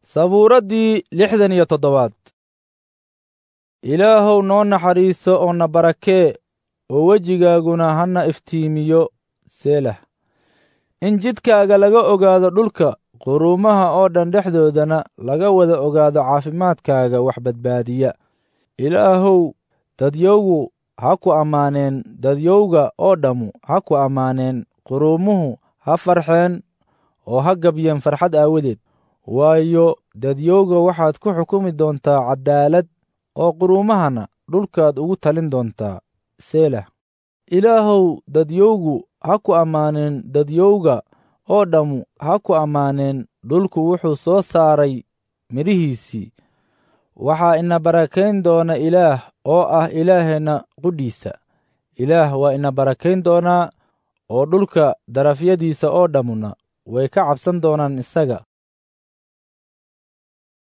sabuuraddii lixdan iyo toddobaad ilaahow noo naxariiso oo na barakee oo wejigaaguna hana iftiimiyo seelah in jidkaaga laga ogaado dhulka quruumaha oo dhan dhexdoodana laga wada ogaado caafimaadkaaga wax badbaadiya ilaahow dadyowgu ha ku ammaaneen dadyowga oo dhammu ha ku ammaaneen quruumuhu ha farxeen oo ha gabyeen farxad aawadeed waayo dadyowga waxaad ku xukumi doontaa caddaalad oo quruumahana dhulkaad ugu talin doontaa seelah ilaahow dadyowgu ha ku ammaaneen dadyowga oo dhammu ha ku ammaaneen dhulku wuxuu soo saaray midhihiisii waxaa ina barakayn doona ilaah oo ah ilaaheenna qudhiisa ilaah waa ina barakayn doonaa oo dhulka darafyadiisa oo dhammuna way ka cabsan doonaan isaga